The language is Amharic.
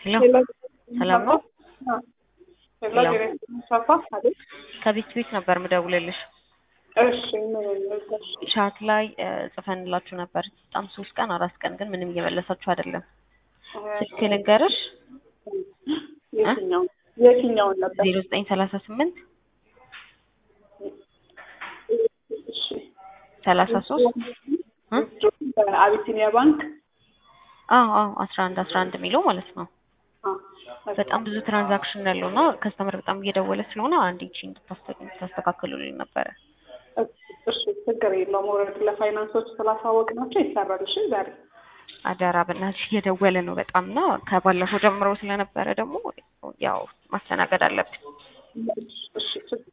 ሄሎ ሄሎ ሰላም ነው? ሄሎ ሄሎ። ሰፋ አይደል? ከቤት ቤት ነበር ምደውልልሽ። እሺ ምን ልልሽ? ቻት ላይ እ፣ ጽፈንላችሁ ነበር በጣም ሶስት ቀን አራት ቀን ግን ምንም እየመለሳችሁ አይደለም። ስልክ ልንገርሽ የትኛውን የትኛውን ነበር? ዜሮ ዘጠኝ ሰላሳ ስምንት እሺ ሰላሳ ሶስት እ? በአቢሲኒያ ባንክ አዎ አዎ አስራ አንድ አስራ አንድ የሚለው ማለት ነው። አ፣ በጣም ብዙ ትራንዛክሽን ያለው እና ከስተመር በጣም እየደወለ ስለሆነ አንድ ቺ እንድታስተካክሉልኝ ነበረ። እሺ ችግር የለውም። ወረድ ለፋይናንሶች ስላሳወቅናቸው ይሰራል። እሺ ዛሬ አደራ በእናትሽ እየደወለ ነው በጣም እና ከባለፈው ጀምሮ ስለነበረ ደግሞ ያው ማስተናገድ አለብን። እሺ ችግር